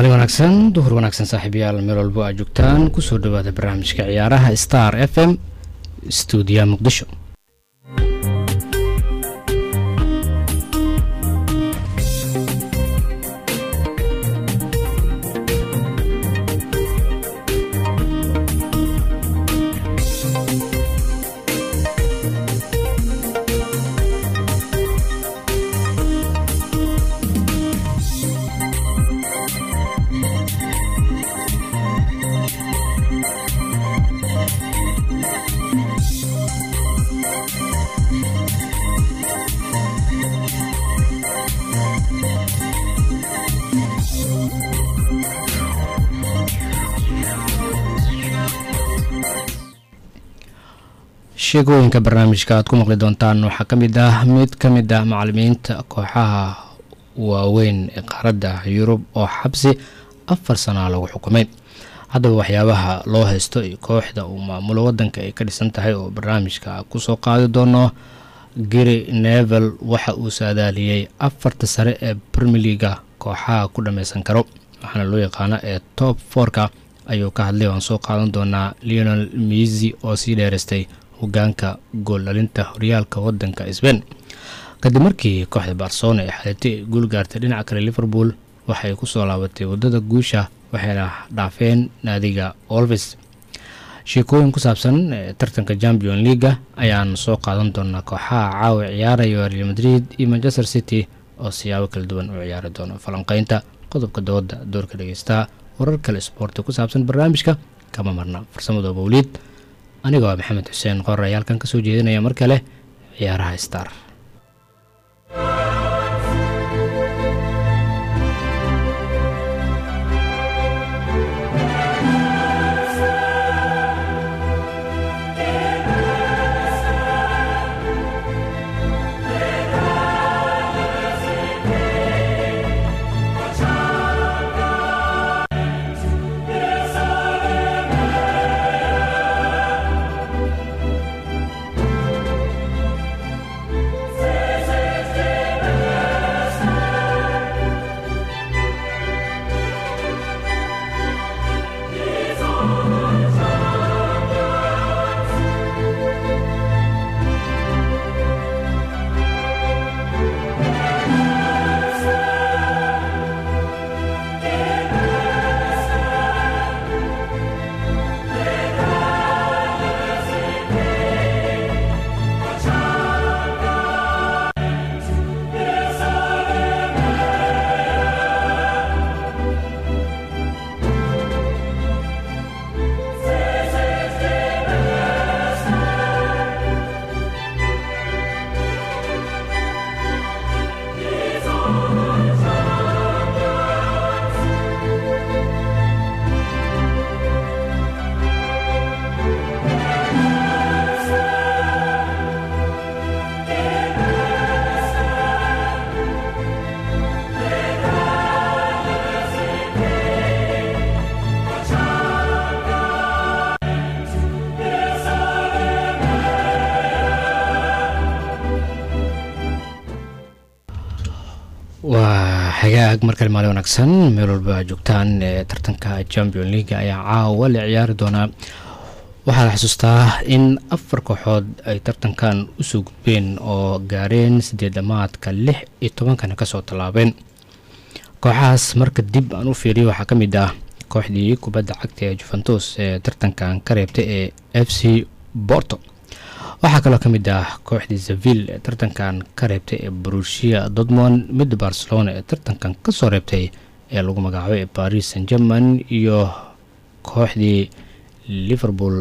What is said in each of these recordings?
maalin wanaagsan duhur wanaagsan saaxiibayaal meel walbo aad joogtaan kusoo dhawaada barnaamijka ciyaaraha star f m stuudiya muqdisho sheegooyinka barnaamijka aad ku maqli doontaan waxaa ka mid ah mid ka mid ah macalimiinta kooxaha waaweyn ee qaaradda yurub oo xabsi afar sanaa lagu xukumay haddaba waxyaabaha loo haysto iyo kooxda uu maamulo wadanka ay ka dhisan tahay oo barnaamijka kusoo qaadi doono gary nevel waxa uu saadaaliyey afarta sare ee brmeliga kooxaha ku dhammaysan karo waxaana loo yaqaana ee top forka ayuu ka hadlay waan soo qaadan doonaa leonel misi oo sii dheeraystay hogaanka gooldhalinta horyaalka wadanka sbain kadib markii kooxda barcelona ee xalitay ay guul gaartay dhinaca kale liverpool waxay kusoo laabatay wadada guusha waxayna dhaafeen naadiga olvis sheekooyin ku saabsan tartanka champion leaga ayaan soo qaadan doonaa kooxaha caawa ciyaaraya real madrid iyo manchester city oo siyaabo kala duwan u ciyaari doono falanqeynta qodobka dooda doorka dhegeystaa warar kale isboorti ku saabsan barnaamijka kama marna farsamada mawliid anigoo ah maxamed xuseen qorar ayaa halkan kasoo jeedinaya mar kale ciyaaraha star waa xagaag markale maalin wanaagsan meel walba aad joogtaan ee tartanka champion leaga ayaa caawa la ciyaari doonaa waxaa la xusuustaa in afar kooxood ay tartankan usoo gudbeen oo gaareen sideed dhamaadka lix iyo tobankana kasoo tallaabeen kooxahaas marka dib aan u fiiriyo waxaa ka mid ah kooxdii kubadda cagta ee juventus ee tartankan ka reebtay ee f c borto waxaa kaloo ka mid ah kooxdii seville ee tartankan ka reebtay ee brusia dortmond midda barcelona ee tartankan kasoo reebtay ee lagu magacaabay ee paris san german iyo kooxdii liverpool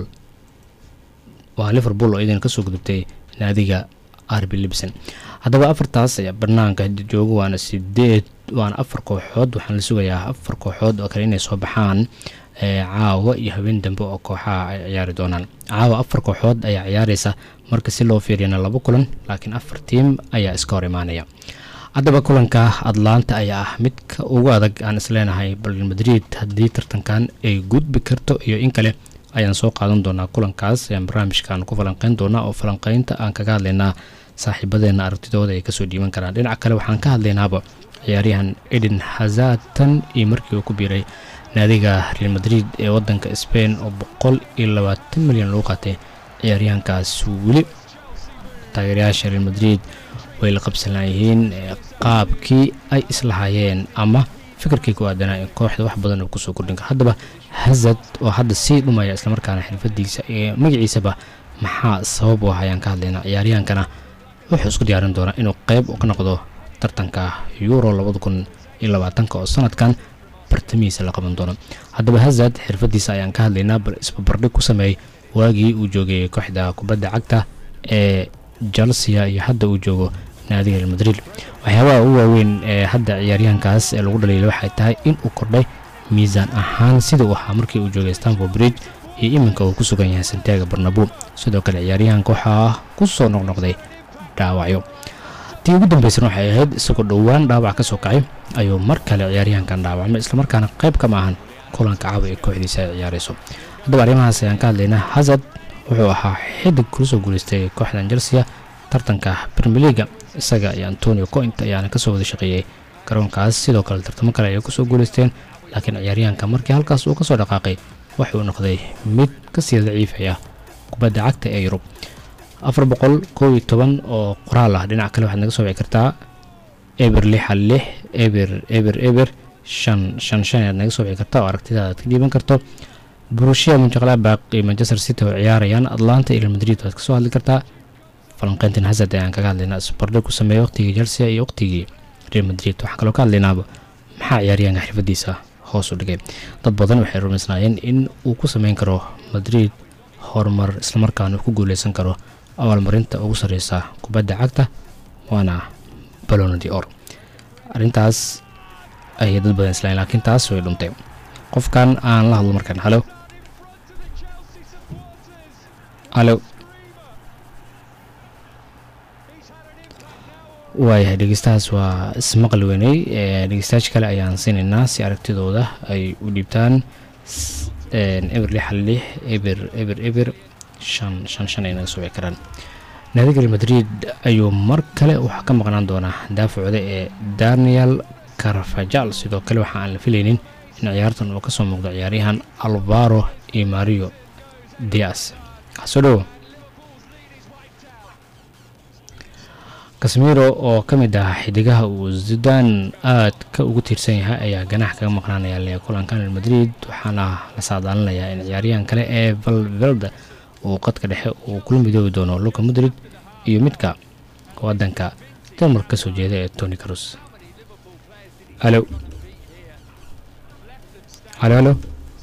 waa liverpool oo idan kasoo gudubtay naadiga arbi libson haddaba afartaas ayaa banaanka jooga waana sideed waana afar kooxood waxaan la sugayaa afar kooxood oo kale inay soo baxaan caawa iyo habeen dambe oo kooxaha ay ciyaari doonaan caawa afar kooxood ayaa ciyaareysa marka si loo fiiriyana laba kulan laakiin afar tiim ayaa iska hor imaanaya haddaba kulanka atlanta ayaa ah midka ugu adag aan isleenahay bal madrid haddii tartankan ay gudbi karto iyo in kale ayaan soo qaadan doonaa kulankaas ayaan barnaamijkan ku falanqeyn doonaa oo falanqeynta aan kaga hadlaynaa saaxiibadeena aragtidooda ay kasoo dhiiban karaan dhinaca kale waxaan ka hadlaynaaba ciyaaryahan eden hazard tan iyo markii uu ku biiray naadiga real madrid ee wadanka spain oo boqol iyo labaatan milyan lagu qaatay ciyaaryahankaas weli taageerayaasha real madrid way la qabsanaayihiin qaabkii ay islahaayeen ama fikirkii ku aadanaa in kooxda wax badan uu kusoo kordhin karo haddaba hazard oo hadda sii dhumaya islamarkaana xirfadiisa ee magaciisaba maxaa sabab u ah ayaan ka hadlaynaa ciyaaryahankana wuxuu isku diyaarin doonaa inuu qeyb ka noqdo tartanka euro labada kun iyo labaatanka oo sanadkan bartamihiisa la qaban doono haddaba hazard xirfadiisa ayaan ka hadlaynaa bal isbabardhig ku sameeyey waagii uu joogay kooxda kubadda cagta ee chelsea iyo hadda uu joogo naadiga real madrid waxyaabaha ugu waaweyn ee hadda ciyaaryahankaas ee lagu dhaliilay waxay tahay in uu kordhay miisaan ahaan sida uu ahaa markii uu joogay stanford bridge iyo iminka uu ku sugan yahay santiago barnabo sidoo kale ciyaaryahanka waxaa ku soo noqnoqday dhaawacyo tii ugu dambeysana waxay ahayd isagoo dhowaan dhaawac ka soo kacay ayuu mar kale ciyaaryahankan dhaawacmay islamarkaana qayb kama ahan kulanka caawa ee kooxdiisa ay ciyaarayso haddaba arrimahaas ayaan ka hadlaynaa hazard wuxuu ahaa xidig kula soo guulaystay kooxdan chelsea tartanka premier leaga isaga iyo antonio coint ayaana kasoo wada shaqeeyey garoonkaas sidoo kale tartamo kale ayay kusoo guulaysteen laakiin ciyaaryahanka markii halkaas uu kasoo dhaqaaqay waxuu noqday mid kasii daciifaya kubadda cagta ee yurub afar boqol koob iyo toban oo qoraal ah dhinac kale waxaad naga soo wici kartaa eber lixa lix eber eber eber shan shan shan ayaad naga soo wici kartaa oo aragtidaada aad ka dhiiban karto burushia munjaqlaabaq iyo manchester city oo ciyaarayaan atlanta iyo madrid waad kasoo hadli kartaa falanqeyntan hazard ayaan kaga hadlaynaa isbardhig ku sameeya waqtigii chelsea iyo waqtigii real madrid waxaan kaloo ka hadlaynaaba maxaa ciyaaryahanka xirfadiisa hoos u dhigay dad badan waxay rumaysnaayeen in uu ku sameyn karo madrid horumar islamarkaana uu ku guuleysan karo abaalmarinta ugu sarreysa kubadda cagta waana balonadi or arrintaas ayay dad badan islaayeen laakiin taas way dhuntay qofkan aan la hadlo markaan halo halo waayahay dhegeystahaas waa ismaqli weyney dhegeystayaasha kale ayaan siinaynaa si aragtidooda ay u dhiibtaan eber lix hal lix eber eber eber shan shan shan ay naga soo wici karaan naadiga real madrid ayuu mar kale waxaa ka maqnaan doonaa daafacooda ee daniel carfajal sidoo kale waxa aan la filaynin in ciyaartan uu kasoo muuqdo ciyaaryahan alvaro iyo mario dias soo dhowo kasmiro oo ka mid ah xidigaha uu sudan aad ka ugu tiirsan yahay ayaa ganax kaga maqnaanaya le kulankan real madrid waxaana la saadaalinayaa in ciyaaryahan kale ee valvelde uu qadka dhexe uu kula midoobi doono luka madrid iyo midka wadanka denmark ka soo jeeda ee tony carus halo halo halo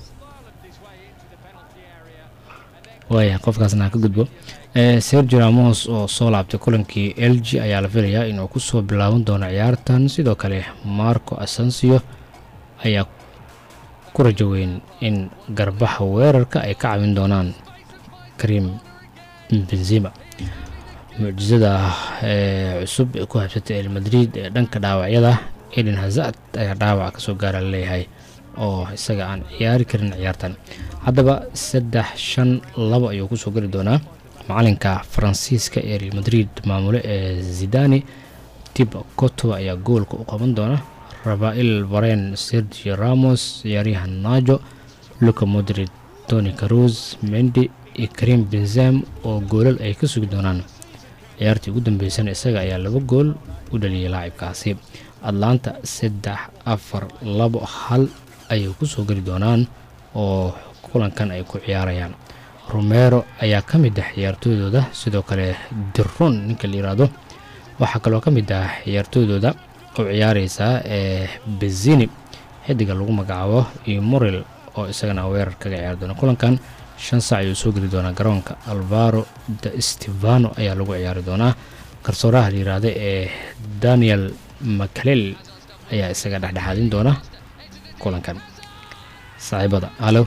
waaya qofkaasna ka gudbo sergio ramos oo soo laabtay kulankii l g ayaa la filayaa inuu kusoo bilaaban doono ciyaartan sidoo kale marco asensio ayaa ku rajo weyn in garbaha weerarka ay ka caawin doonaan karim benzima mucjisada ee cusub ee ku habsatay el madrid ee dhanka dhaawacyada eden hazard ayaa dhaawac kasoo gaara laleeyahay oo isaga aan ciyaari karin ciyaartan haddaba saddex shan labo ayuu kusoo geli doonaa macalinka faransiiska ee real madrid maamule ee zidani tib coto ayaa goolka u qaban doona rafael varen sergio ramos ciyaaryahan najo luka modrid tony carus mendi iyo karim benzam oo goolal ay ka sugi doonaan ciyaartii ugu dambeysana isaga ayaa laba gool u dhaliyay laacibkaasi atlanta saddex afar labo hal ayay kusoo geli doonaan oo kulankan ay ku ciyaarayaan romero ayaa ka mid ah ciyaartooydooda sidoo kale diron ninka la yiraahdo waxaa kaloo ka mid ah ciyaartooydooda oo ciyaareysaa ee bezini xidiga lagu magacaabo iyo morel oo isagana weerar kaga ciyaari doona kulankan shan saac ayuu soo geli doonaa garoonka alvaro de stevano ayaa lagu ciyaari doonaa garsooraha la yiraahdo ee daniel macalel ayaa isaga dhexdhexaadin doona kulankan saaxiibada halo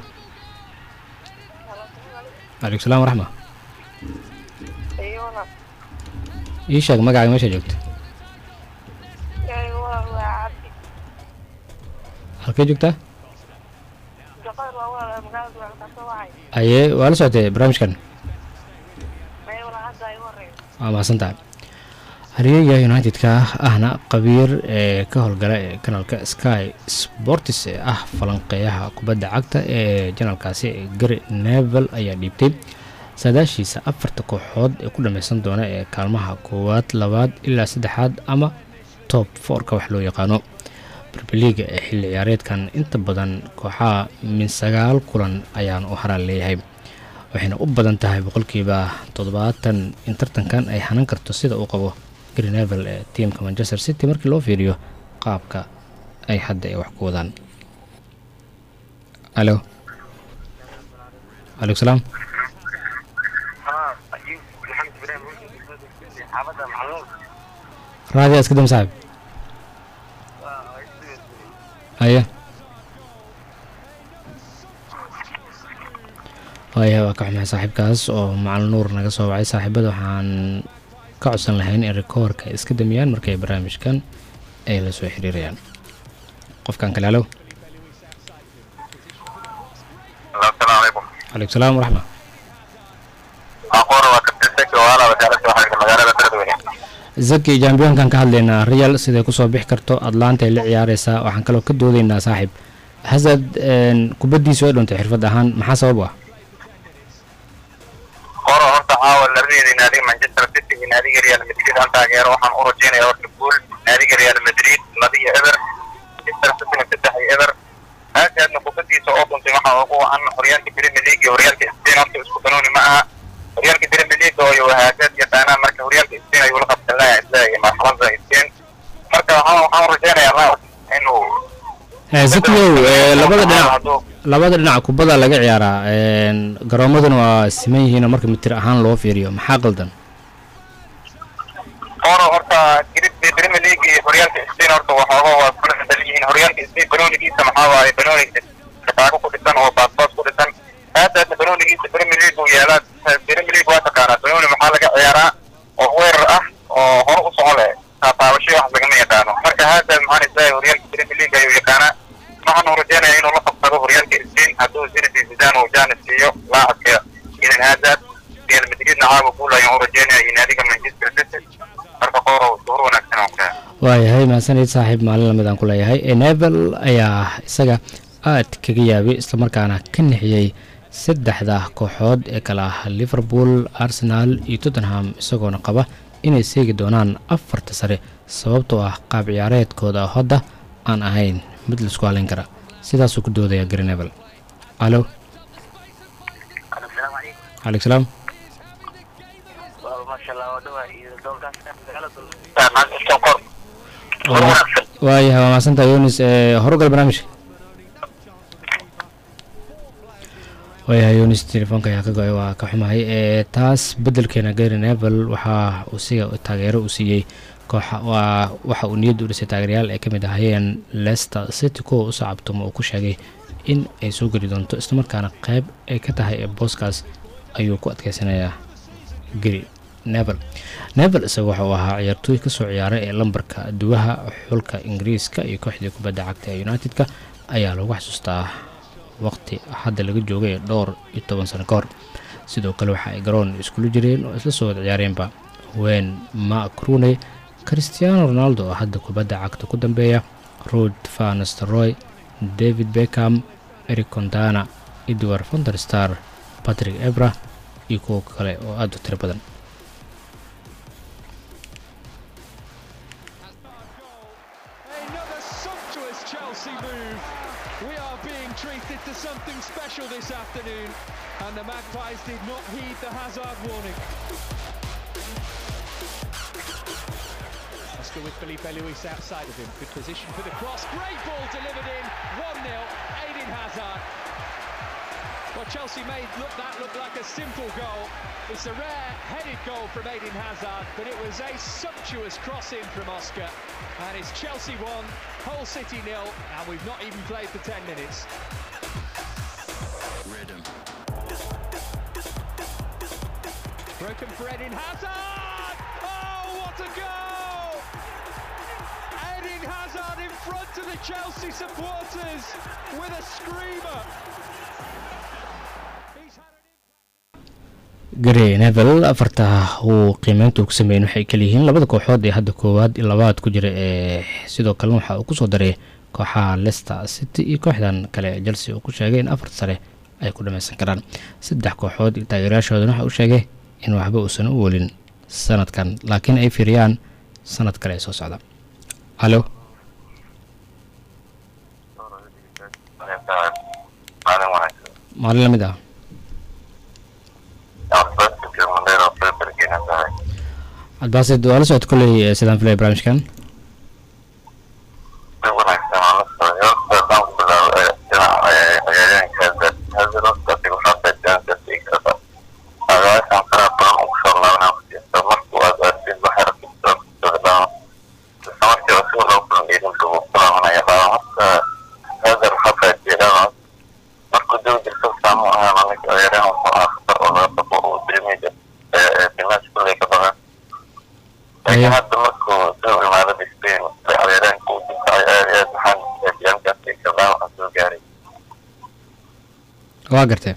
aleykum salam waraxma ii sheeg magacaaga meesha joogto halkee joogtaa aye waa la socotay barnaamijkan waa mahadsantahay hariyaga united-ka ahna qabiir ee ka howlgala ee kanalka sky sportis ee ah falanqeeyaha kubadda cagta ee janalkaasi gary nevel ayaa dhiibtay saadaashiisa afarta kooxood ee ku dhameysan doona ee kaalmaha koowaad labaad ilaa saddexaad ama top foorka wax loo yaqaano brbiliga ee xilli ciyaareedkan inta badan kooxaha min sagaal kulan ayaan u haraan leeyahay waxayna u badan tahay boqolkiiba toddobaatan in tartankan ay hanan karto sida uu qabo greenevel ee tiamka manchester city markii loo fiiriyo qaabka ay hadda ay wax ku wadaan alo aleykum salaam raadi iska dam saaxib haya waayahay waa ka xumahay saaxiibkaas oo macalin nuur naga soo wacay saaxiibada waxaan ka codsan lahayn in rikoorka ay iska damiyaan markay barnaamijkan ay la soo xiriirayaan qofkan kale alo asalaamu calaykum calaykum salaam waraxma aqoon waa ka tirsanka waala wasaaradda waxaa magaalada beledweyne zaki jambiyonkan ka hadlaynaa real siday kusoo bixi karto atlanta ay la ciyaareysaa waxaan kaloo ka doodaynaa saaxiib hasad kubaddiisu ay dhuntay xirfad ahaan maxaa sabab u ah qoro horta caawa labadeeda naadiga manchester city iyo naadiga real madrid aan taageero waxaan u rajeynaya horta guul naadiga real madrid laba iyo eber manchester cityna saddex iyo eber aasaadna kubadiisa oo dhuntay waxaa ugu wacan horyaalka premier league iyo horyaalka spain horta isku banooni ma aha horyaalka premier league oo haasaad yaqaanaa marka horyaalka spain ayuu la qabsan lahaa isleeyahay marxalada spain marka waxaan waxaan u rajeynayaa ra inuu zakiyow labada dhinac hadduu labada dhinac kubada laga ciyaaraa garoomaduna waa siman yihiin oo marka mitir ahaan loo fiiriyo maxaa qaldan oro horta grib premier league iyo horyaalka spain horta waxooga waa kula bedel yihiin horyaalka spain banoonigiisa maxaa waaye banooni shaqaago ku dhisan oo baasbaas ku dhisan aadaasna banoonigiisa premier league uu yaalaa premier league waa taqaanaa banooni maxaa laga ciyaaraa oo weerar ah oo hore u socon leh taataabasho wax lagama yaqaano marka haadaas maxaan isleeyahay horyaalka premier league ayuu yaqaanaa waxaan u rajeynaya inuu la qabsado horyaalka spain hadduu zinedine zidane uu jaanis siiyo laacabka idan haadaad real madridna caawa guul ayaan u rajeynaya iyo naadiga manchester city marka qoorow duhur wanaagsan oo kale waayahay mahadsanid saaxiib maalin lamid aan ku leeyahay nevel ayaa isaga aad kaga yaabay islamarkaana ka nixiyey saddexda kooxood ee kale ah liverpool arsenal iyo tottenham isagoona qaba inay seegi doonaan afarta sare sababtoo ah qaab ciyaareedkooda hadda aan ahayn mid laisku halayn kara sidaasuu ku doodaya greenevel alo asalaamu calaykum calaykum salaam waa maasha allah waa dhawaa iyo doolkaas magaalada manchester kor duhur wanaagsan waayahay waa mahadsantaha yunis horugal barnaamijka waayahay yunis telefoonka ayaa ka go-ay waa ka xumahay ee taas beddelkeena gary nevel waxa uu siga taageero u siiyey kooxa waa waxa uu niyadda u dhisay taageerayaal ay ka mid ahaayeen leicester city kuwa u sacabtuma uu ku sheegay in ay soo geli doonto islamarkaana qayb ay ka tahay ee booskaas ayuu ku adkeysanayaa gary nevel nevel isaga waxa uu ahaa ciyaartooy kasoo ciyaaray ee lambarka duwaha xulka ingiriiska iyo kooxdii kubadda cagta ee united-ka ayaa lagu xasuustaa waqti hadda laga joogay dhowr iyo toban sano ka hor sidoo kale waxa ay garoon iskula jireen oo isla soo wada ciyaareenba wen mark rooney cristiano ronaldo oo hadda kubadda cagta ku dambeeya rod vansteroy david beckham eric contana edward fonderstar patrick ebra iyo kuwo kale oo aada u tiro badan Another sumptuous Chelsea move. We are being treated to something special this afternoon, and the Magpies did not heed the hazard warning. Oscar with Felipe Luis outside of him. Good position for the cross. Great ball delivered in. 1 0. Aiden Hazard. Well, Chelsea made look, that look like a simple goal. It's a rare headed goal from Aiden Hazard, but it was a sumptuous cross in from Oscar. And it's Chelsea 1, Hull City nil, and we've not even played the 10 minutes. Broken for Eden Hazard! Oh, what a goal! Eden Hazard in front of the Chelsea supporters with a screamer. He's had an gary nevel afarta uu qiimeyntu ku sameeyen waxay kaleyihiin labada kooxood ee hadda koowaad iyo labaad ku jira ee sidoo kalena waxa uu kusoo daray kooxaha leicester city iyo kooxdan kale ee chelsea uu ku sheegay in afarta sare ay ku dhameysan karaan saddex kooxood iyo taageerayaashoodana waxa uu sheegay in waxba uusan u welin sanadkan laakiin ay fiiriyaan sanad kale ee soo socda alo maalin wanaagsan maalin lamid ah abbaasika mandheer oo febergina tahay cabdibaasid waa la socota kolley ee sidaan filaya barnaamijkan si wanaagsan aan la socday horta haddaan ku bilaabo ee dhinaca ee ciyaaryahanka hazard hazard horta adiga waxaa faaidaan karta igrada agaashan faraha badan ugu soo laabanaa kusiisa markuu aad aadid waxay rabtaa sodadhaan isla markii rasuul loo kulan idinka uu kulaamanaya baa horta hazard waxaa faaidiyadaan markuu dib jirto saamu ahaan anaga ciyaaryahan wuxuu ahaa khatar oo laga baqo uu dirimiga ee dimash kulley ka badan laakiin hadda markuu soo imaadada spain ciyaaryahanka uu difacay aad iyo aad waxaan eediyaankaasi kabdhaan waxaa soo gaaray waa gartee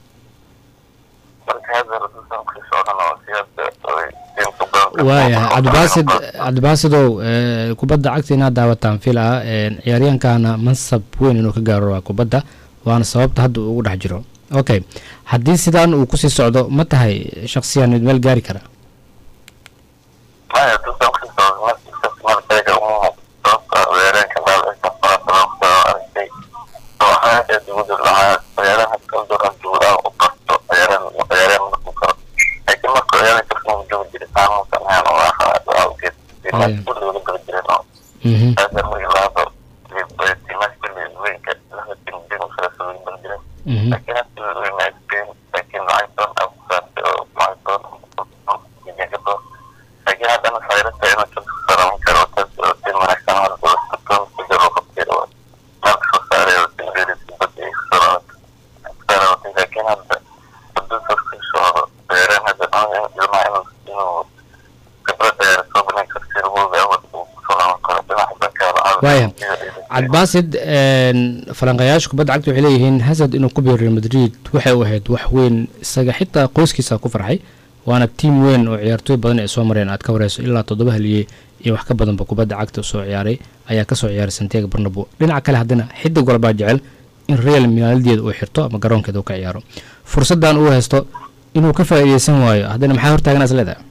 marka hazard dusan kusoo odhan oo siyada tiimka badan waayahay cabdibaasid cabdibaasidow ee, kubadda cagta inaad daawataan fil ah een, ciyaaryahankana mansab weyn inuu ka gaaro waa kubadda waana sababta hadda uu ugu dhex jiro okay haddii sidaan uu kusii socdo ma tahay shaksiyan mid meel gaari kara maya dusan kusoo markiisas markayga uma sababta ciyaaryahanka dhaawiciisa fara badan kusoo aragtay oo ahaa ee dugudul lahaa ciyaaraha kaldoran duulaa u barto ciyaarahan ciyaarahan markuu karo laakiin markuu ciyaaraha kasoo joogi jiray saamuusan ahaan oo ahaa awgeed Haya. kulli wala gala jireen oo Mhm, هذا الرياضة تمثل الوينك لها تنبين وثلاثة بالجنة mhm. لكن هذا الوين بين لكن عيطان أو عيطان يجيبه لكن هذا أنا خيرت أنا كنت خسارة من كروتات وتين من أحسن على الأسطول تجربة كثيرة ناقص خسارة وتنبين بدي خسارة خسارة لكن هذا بدون تفكير شو بيرين هذا أنا جماعة إنه خبرة صوبنا كثير هو بيعود وصلاة كروتات أحبك Waaya. cabdibaasid een, falanqayaasha kubadda cagta waxay leeyihiin hasad inuu ku biiro real madrid waxay u ahayd wax weyn isaga xitaa qoyskiisa ku farxay waana tiim weyn oo ciyaartooy badan ay soo mareen aad ka wareyso ilaa toddoba haliye iyo wax ka badanba kubadda cagta soo ciyaaray ayaa kasoo ciyaaray santiago barnabo dhinaca kale haddana xidig walbaa jecel in real maalideeda uu xirto ama garoonkeeda uu ka ciyaaro fursaddan uu haysto inuu ka faa'iideysan waayo haddana maxaa hortaagan is leedahay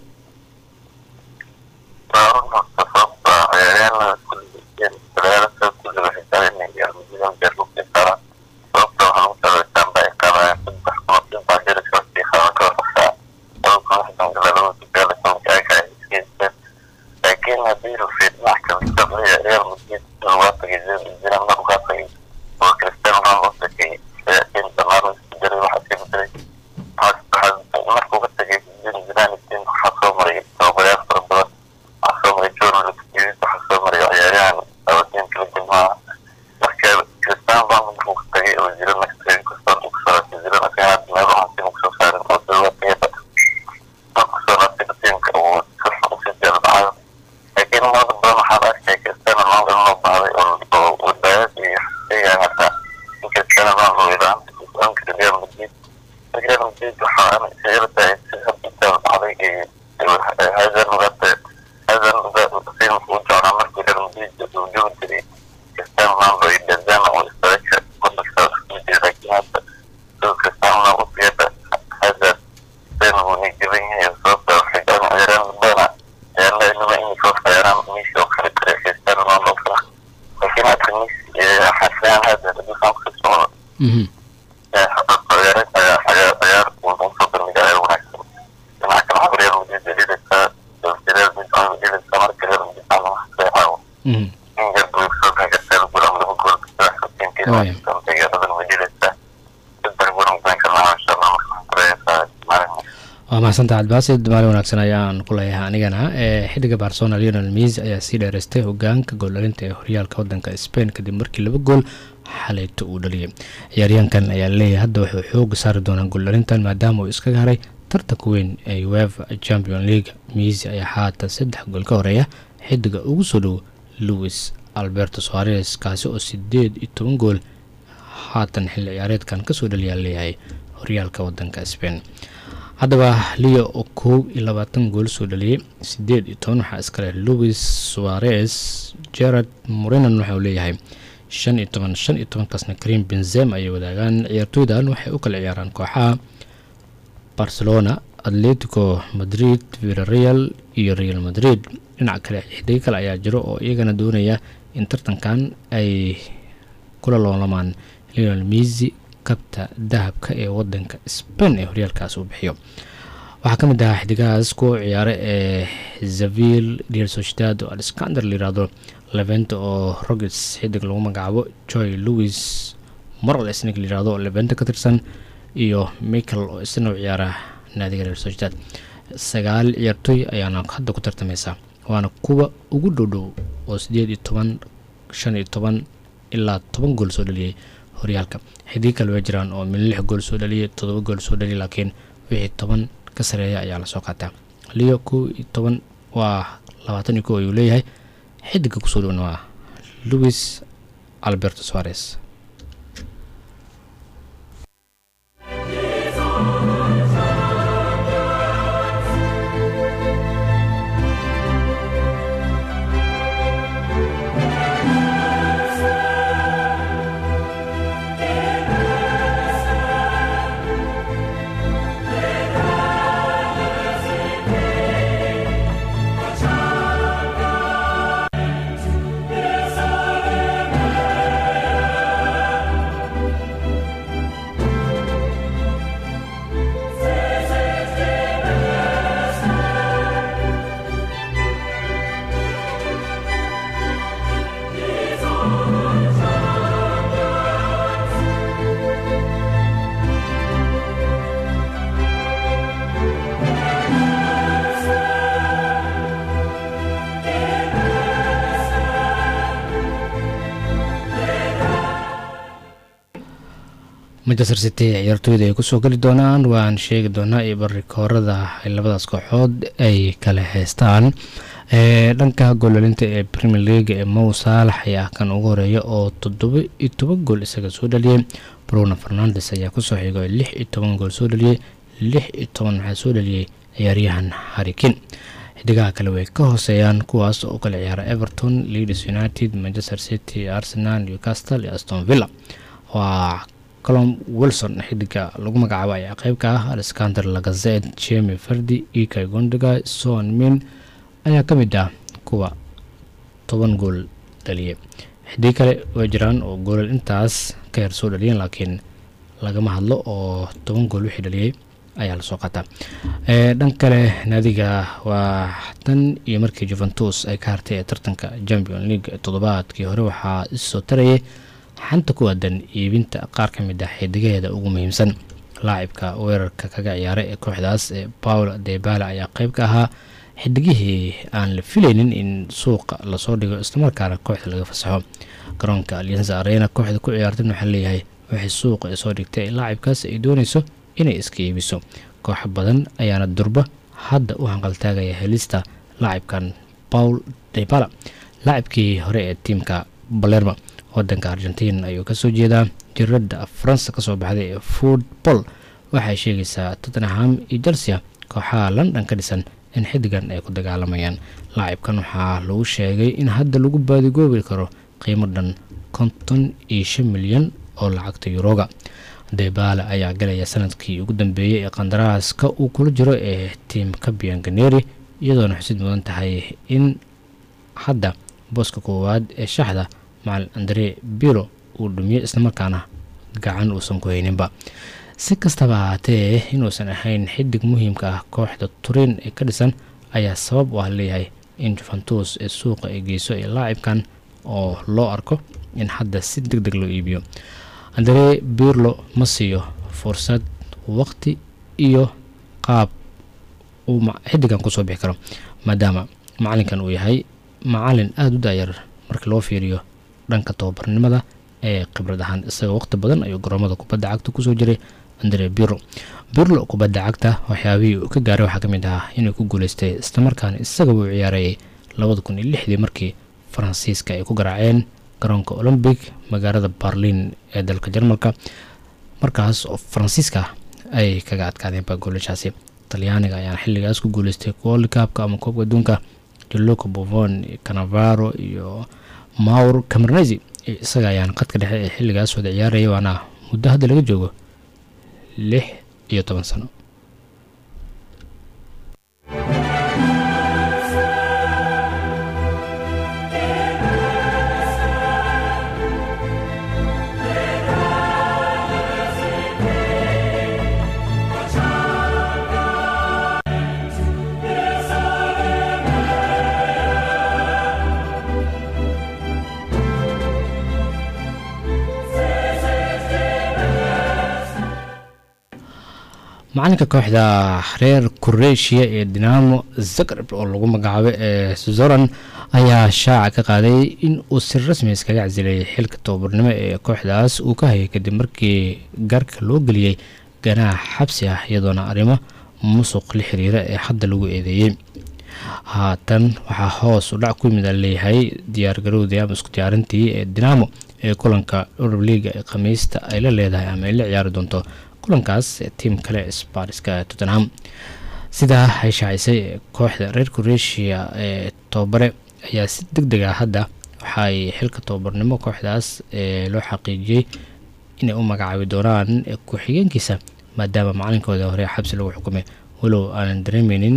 لكن هدير في المحكمة الدولية ريال مدريد الوافق يزيد الزنا من الوافق وكريستيانو رونالدو كي سيأتي تمام الدري واحد في مدري markuu ka tagay zidane tin waxaa soo maray tababarayaal fara badan waxaa soo maray john lutkiis waxaa soo maray ciyaaryahan abadiin kala jilmaha marka cristiano ronaldo markuu ka tagay oo zidane ka tagay kastaan uu kasoo laabtay zidane asaga hadda meel waxaan tin kusoo saarin oo dawladkeeda markuu soo laabtay tiimka uu si xun usii jeelbacayo laakiin umada badan waxaan arkay cristiano ronaldo in loo baahday oo wadaayad iyo xisayaan hataa in cristiano ronaldo ilaanta kusoonka real madrid real madrid waxaa sicirtahay si habditaan dhacday hazard mugate hazard sin wuxuu u jeclaa markii real madrid uu joogi jiray cristiano ronaldo iyo benzema oo istaaga wadanka isku jiray laakiin hadda sidoo cristiano ronaldo siyada hazard sin wuu nijaban yahay sababta waxay garan ciyaaraan badana ciyaarla inaba inay soo saaraan messi oo kale kale cristiano ronaldo kale laakiin hadda messi xasaan hazard hadduu saan kusii socdo Mhm. Mhm. waa mahadsantaha cabdibaasid maalin wanaagsan ayaan ku leeyahay anigana ee xiddiga barcelona lionel messi ayaa sii dheereystay hogaanka gooldhalinta ee horyaalka wadanka spain kadib markii laba gool xalayto uu dhaliyay ciyaaryahankan ayaa leeyahay hadda wuxuu xooga saari doonaa gooldhalintan maadaama uu iskaga haray tartanka weyn ee uefa champion league messi ayaa haatan saddex gool ka horeeya xiddiga ugu soo dhow louis alberto soares kaasi oo sideed iyo toban gool haatan xilli ciyaareedkan kasoo dhaliyaa leeyahay horyaalka wadanka spain haddaba leo oo koob iyo labaatan gool soo dhaliyey sideed iyo toban waxaa iskale louis suarez gerard morinan waxauu leeyahay shan iyo toban shan iyo tobankaasna karim benzem ayay wadaagaan ciyaartooydan waxay u kala ciyaaraan kooxaha barcelona atletico madrid villareal iyo real madrid dhinaca kale xidigo kale ayaa jiro oo iyagana doonaya in tartankan ay kula loolamaan leonel misi kabta dahabka ee wadanka spain ee horyaalkaas uu bixiyo waxaa ka mid ahaa xidigahaas kuwa ciyaare ee zavil real sociedad oo alexander layirahdo leventa oo rogets xidig lagu magacaabo joy louis morales nig layirahdo oo leventa ka tirsan iyo michael oo isna u ciyaara naadiga real sociedad sagaal ciyaartooy ayaana hadda ku tartamaysa waana kuwa ugu dhowdhow oo sideed iyo toban shan iyo toban ilaa toban gool soo dhaliyey horyaalka xidig kale way jiraan oo min lix gool soo dhaliyay todoba gool soo dhaliyay laakiin wixii toban ka sareeya ayaa lasoo qaataa leo kow iyo toban waa labaatan iyo kow ayuu leeyahay xidiga kusoo dhowna waa louis alberto suarez manchester city ciyaartooyda ay kusoo geli doonaan waan sheegi doonaa iyo barikoorada ay labadaas kooxood ay kala haystaan dhanka goolalinta ee premier league ee mow saalax ayaa kan ugu horeeya oo toddoba iyo toban gool isaga soo dhaliyey bruno fernandes ayaa kusoo xigay lix iyo toban gool soo dhaliyey lix iyo toban waxaa soo dhaliyey ciyaaryahan harikin xidigaha kale way ka hooseeyaan kuwaas oo u kala ciyaara everton leeds united manchester city arsenal newcastle iyo aston villa waa colom wilson xidiga lagu magacaabo ayaa qeyb ka ah alexander lagazet jemi fardi ika gondega son min ayaa ka mid ah kuwa toban gool dhaliyay xidig kale way jiraan oo goolal intaas ka yar soo dhaliyeen laakiin lagama hadlo oo toban gool wixii dhaliyey ayaa lasoo qaataa dhan kale naadiga waa tan iyo markii juventus ay ka hartay ee tartanka champion league toddobaadkii hore waxaa issoo tarayay xanta ku aadan iibinta qaar ka mid ah xidigaheeda ugu muhiimsan laacibka weerarka kaga ciyaara ee kooxdaas ee paul debala ayaa qeyb ka ahaa xidigihii aan la filaynin in suuqa lasoo dhigo islamarkaana kooxda laga fasaxo garoonka alianza arena kooxda ku ciyaartan waxaa leeyahay waxay suuqa soo dhigtay laacibkaas ay doonayso inay iska iibiso kooxo badan ayaana durba hadda u hanqaltaagaya helista laacibkan paul debala laacibkii hore ee tiimka balerma wadanka argentiin ayuu kasoo jeedaa jiradda faransa kasoo baxday ee football waxay sheegaysaa tottenham iyo chelsea kooxaha london ka dhisan in xidigan ay ku dagaalamayaan laacibkan waxaa lagu sheegay in hadda lagu baadigoobi karo qiimo dhan konton iyo shan milyan oo lacagta yuroga debala ayaa galaya sanadkii ugu dambeeyey ee qandaraaska uu kula jiro ee tiimka bianganeri iyadoona xusid mudan tahay in hadda booska koowaad ee shaxda macalin andre biro uu dhumiyey islamarkaana gacan uusan ku hayninba si kastaba ahaatee inuusan ahayn xidig muhiimka ah kooxda turin ee ka dhisan ayaa sabab u ah leeyahay in juventus ee suuqa ay geyso ee laacibkan oo loo arko in hadda si deg deg loo iibiyo andre birlo ma siiyo fursad waqti iyo qaab uu xidigan kusoo bixi karo maadaama macalinkan uu yahay macalin aada u daayar marka loo fiiriyo dhanka tababarnimada ee khibrad ahaan isaga waqti badan ayuu garoomada kubadda cagta kusoo jiray andre birlo birlo kubadda cagta waxyaabihii uu ka gaaray waxaa ka mid ahaa inuu ku guuleystay islamarkaana isaga uu ciyaarayay labada kun iyo lixdii markii faransiiska ay ku garaaceen garoonka olombic magaalada barlin ee dalka jarmalka markaas oo faransiiska ay kaga adkaadeenba goolashaasi talyaaniga ayaan xilligaas ku guuleystay world cupka ama koobka adduunka joloco bovon canavaro iyo maur cameronesi isaga ayaan qadka dhexe ee xilligaas wada ciyaaraya waana muddo hadda laga joogo lix iyo toban sano macalinka kooxda reer kureeshiya ee dinamo zagreb oo lagu magacaabo ee zoran ayaa shaaca ka qaaday in uu si rasmi iskaga casilay xilka tababarnimo ee kooxdaas uu ka hayay kadib markii gaarka loo geliyey ganaax xabsi ah iyadoona arrimo musuq la xiriira ee hadda lagu eedeeyey haatan waxaa hoos u dhac ku yimid a leeyahay diyaargarowdii ama isku diyaarintii ee dinamo ee kulanka urub liiga ee khamiista ay la leedahay ama ay la ciyaari doonto kulankaas tiim kale sbariska tottenham sidaa ay shaacisay kooxda reer kureeshiya ee tababare ayaa si deg deg ah hadda waxaay xilka tababarnimo kooxdaas ee loo xaqiijiyey inay u magacaabi doonaan ku-xigeenkiisa maadaama macalinkooda hore xabsi lagu xukumay walow aanan dareemeynin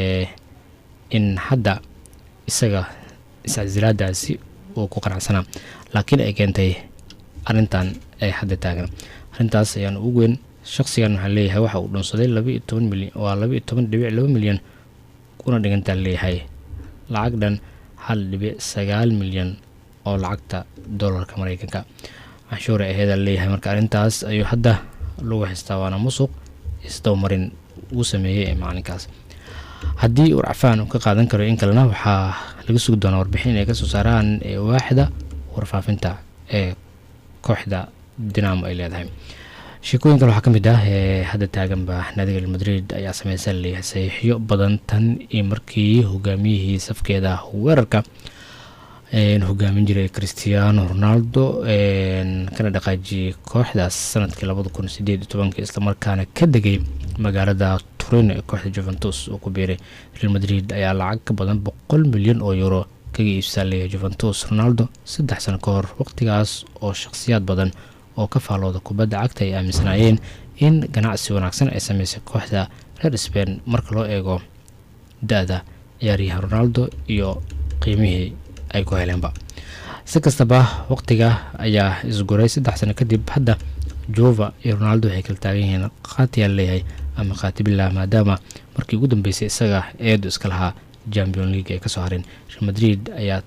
in hadda isaga iscasilaadaasi uu ku qanacsanaa laakiin ay keentay arrintan ay hadda taagan arrintaas ayaan ugu weyn shaqsigan waxaa leeyahay waxa uu dhunsaday labaiyo toban milyan waa labaiyo toban dhibic laba milyan kuna dhigantaa leeyahay lacag dhan hal dhibic sagaal milyan oo lacagta dollarka mareykanka canshuura aheeda leeyahay marka arrintaas ayuu hadda lagu haystaa waana musuq isdabamarin uu sameeyey ee macalinkaas haddii warcafaan uu ka qaadan karo in kalena waxaa laga sugi doonaa warbixin ay kasoo saaraan waaxda warfaafinta ee kooxda dinamo ay leedahay sheekooyin kale waxaa ka mid ah ee hadda taaganba naadiga real madrid ayaa sameysa leeyahay saxiixyo badan tan iyo markii hogaamiyihii safkeeda weerarka hogaamin jiray christiano ronaldo kana dhaqaajiyey kooxdaas sanadkii labada kun sideed iyo tobankii islamarkaana ka degay magaalada turin ee kooxda juventus uu ku biiray real madrid ayaa lacag ka badan boqol milyan oo euro kaga iibsaa leeyahay juventus ronaldo saddex sano ka hor waqtigaas oo shakhsiyaad badan oo ka faalooda kubadda cagta ay aaminsanaayeen in ganacsi wanaagsan ay sameysay kooxda reer sbain marka loo eego da-da ciyaaryahan ronaldo iyo qiimihii ay ku heleenba si kastaba waqtiga ayaa isguray saddex sano kadib hadda jova iyo ronaldo waxay kala taagan yihiin qaatiyaa leeyahay ama khaatibillah maadaama markii ugu dambeysay isaga eedu iska lahaa champion league ay kasoo hareen real madrid ayaa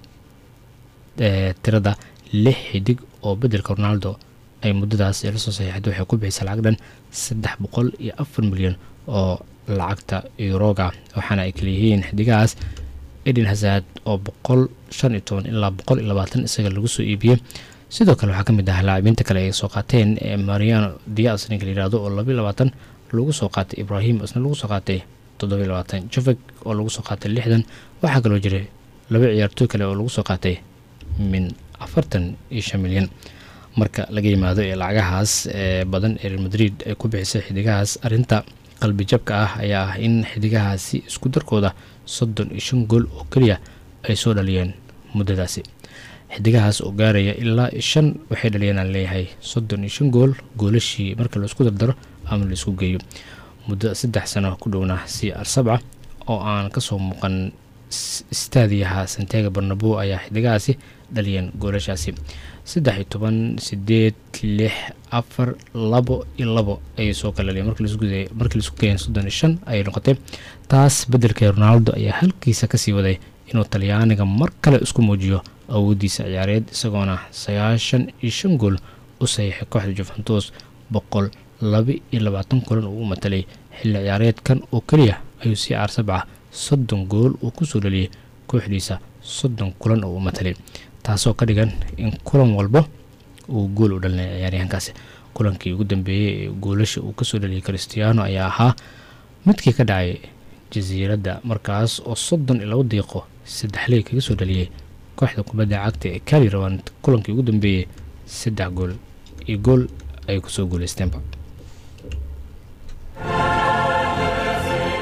tirada lix xidig oo bedelka ronaldo ay muddadaas ee lasoo saxiixday waxay ku bixisay lacag dhan saddex boqol iyo afar milyan oo lacagta yuroga waxaana ay kaleyihiin xidigahaas eden hazard oo boqol shan iyo toban ilaa boqol iyo labaatan isaga lagu soo iibiyey sidoo kale waxaa ka mid ah laacibiinta kale ay soo qaateen ee mariano dias ninka la yihahdo oo labaiyo labaatan lagu soo qaatay ibrahim isna lagu soo qaatay toddobiyo labaatan jovek oo lagu soo qaatay lixdan waxaa kaloo jiray laba ciyaartooy kale oo lagu soo qaatay min afartan iyo shan milyan marka laga yimaado ee lacagahaas ee badan ee real madrid ay ku bixisay xidigahaas arrinta qalbi jabka ah ayaa ah in xidigahaasi isku darkooda soddon iyo shan gool oo keliya ay soo dhaliyeen muddadaasi xidigahaas oo gaaraya ilaa shan waxay dhaliyeen aan leeyahay soddon iyo shan gool goolashii marka laisku dardaro ama laisku geeyo muddo saddex sano ku dhowna c r sabca oo aan kasoo muuqan istaadiyaha santiago barnabo ayaa xidigahaasi dhaliyeen goolashaasi saddex iyo toban sideed lix afar labo iyo labo ayay soo kala dhaliyeen markii laisku geeyeen soddon iyo shan ayay noqotay taas beddelkee ronaldo ayaa halkiisa kasii waday inuu talyaaniga mar kale isku muujiyo awooddiisa ciyaareed isagoona sagaashan iyo shan gool u saxiixay kooxda juventus boqol laba iyo labaatan kulan uu u matalay xilli ciyaareedkan oo keliya ayuu c r sabca soddon gool uu kusoo dhaliyay kooxdiisa soddon kulan oo u matalay taasoo ka dhigan in kulan walba uu gool u dhalinay ciyaaryahankaasi kulankii ugu dambeeyey ee goolasha uu kasoo dhaliyay christiano ayaa ahaa midkii ka dhacay jasiiradda markaas oo soddon iyo labo diiqo saddexley kaga soo dhaliyay kooxda kubadda cagta ee kali rabaan kulankii ugu dambeeyey saddex gool iyo gool ay kusoo guuleysteenba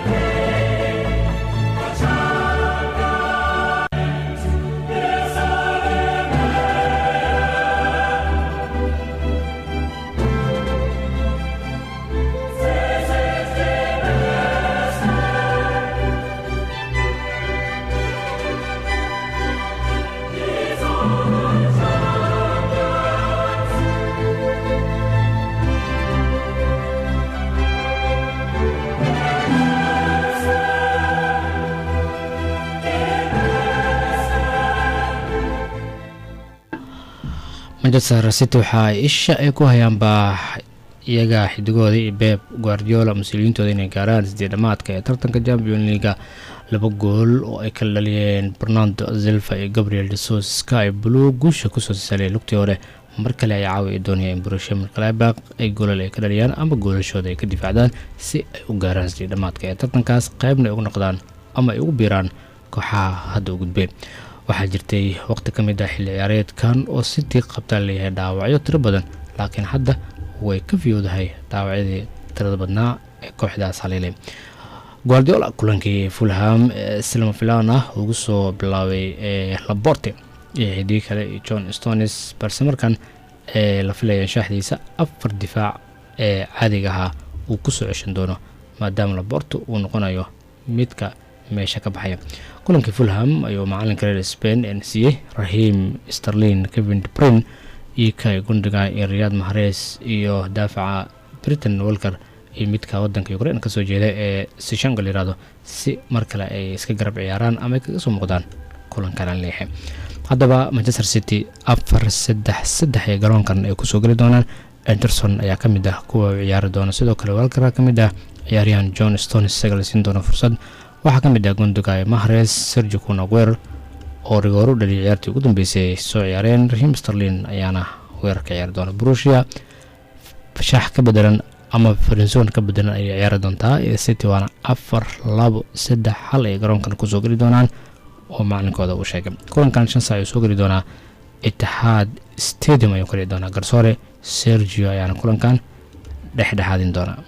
manchester city waxa ay isha ay ku hayaanba iyaga xidigooda iyo beb guardiola mas-uuliyiintooda inay gaaraan sidii dhamaadka ee tartanka champion leaga laba gool oo ay kala dhaliyeen bernardo zilva iyo gabriel desos sky blue guusha kusoo sisaalay lugtii hore mar kale ay caawi ay doonayaan in burusha markalebaaq ay goolal ay ka dhaliyaan ama goolashooda ay ka difaacdaan si ay u gaaraan sidii dhamaadka ee tartankaas qaybna ay ugu noqdaan ama ay ugu biiraan kooxaha hadda u gudbay waxaa jirtay waqti ka mid ah xilli ciyaareedkan oo city qabtaa leeyahay dhaawacyo tiro badan laakiin hadda way ka fiyowdahay dhaawacyadii tirada badnaa ee kooxdaas haleelay guardiola kulankii fulham ee silma filan ah ugu soo bilaabay ee laborte iyo xidii kale iyo john stones balse markan ee la filaya shaaxdiisa afar difaac ee caadiga ahaa uu kusoo ceshan doono maadaama laborto uu noqonayo midka meesha ka baxaya kulankii fulham ayuu macalinka reer spain ee siiyey rahim sterlin kevin debrin iyo kay gundiga iyo riyaad mahares iyo daafaca britain walker iyo midka wadanka ukrain kasoo jeeda ee sishangal yirahdo si mar kale ay iska garab ciyaaraan ama ay kaga soo muuqdaan kulankan leexe haddaba manchester city afar saddex saddex ee garoonkan ay kusoo geli doonaan anderson ayaa ka mid ah kuwa ciyaari doona sidoo kale walker ka mid ah ciyaaryahan john stones isaga la siin doona fursad waxaa ka mid ah gundiga mahares sergi kunaguer oo rigoor u dhaliyay ciyaartii ugu dambeysay ay soo ciyaareen rahim sterlin ayaana weerarka ciyaari doona brusia shaax ka bedelan ama farinson ka bedelan ayay ciyaari doontaa city waana afar labo saddex hal ay garoonkan kusoo geli doonaan oo macalinkooda uu sheegay kulankan shan saac ayuu soo geli doonaa itixaad stadium ayuu ka dhici doonaa garsoore sergio ayaana kulankan dhexdhexaadin doonaa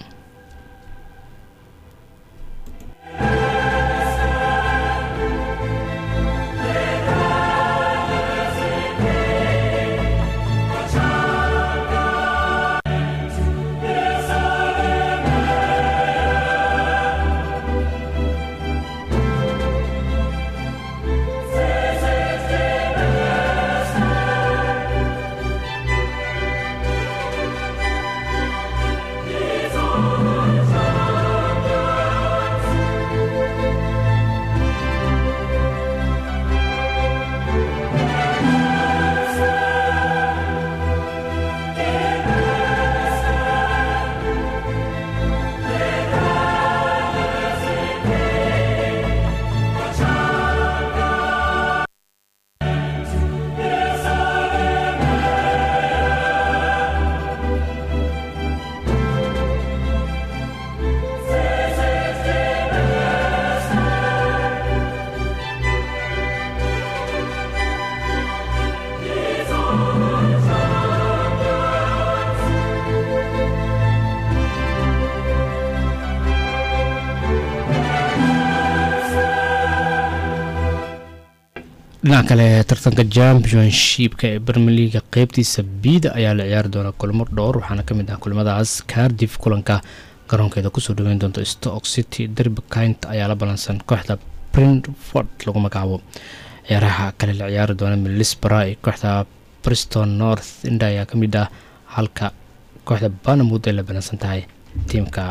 dhinaca kale tartanka championshipka ee bermer leaga qeybtiisa biida ayaa la ciyaari doonaa kulmo dhowr waxaana kamid ah kulamadaas cardiff kulanka garoonkeeda kusoo dhaweyn doonto stock city derby kint ayaa la balansan kooxda brentford lagu magacaabo ciyaaraha kale la ciyaari doona milisbara iyo kooxda briston north inda ayaa kamid ah halka kooxda banamud ay la balansan tahay tiimka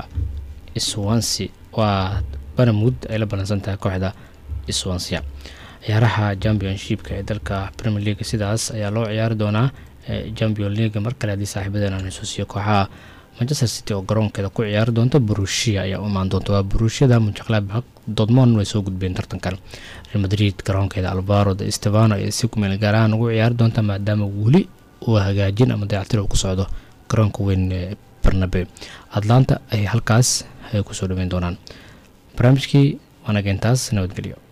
swansi waa banamud ay la balansan tahay kooxda swansia ciyaaraha championshipka ee dalka premier league sidaas ayaa loo ciyaari doonaa champion league mar kale haddii saaxiibadeena aan xusuusiyo kooxaha manchester city oo garoonkeeda ku ciyaari doonta burushia ayaa u imaan doonta waa burushiyada munchklabak dortmond way soo gudbeen tartankan real madrid garoonkeeda alvaro de stefano ee si kumeel gaar ahaan ugu ciyaari doonta maadaama weli uu hagaajin ama dayactir uu ku socdo garoonka weyn ee barnabe atlanta ay halkaas ay kusoo dhaweyn doonaan barnaamijkii waanageentaas nabadgelyo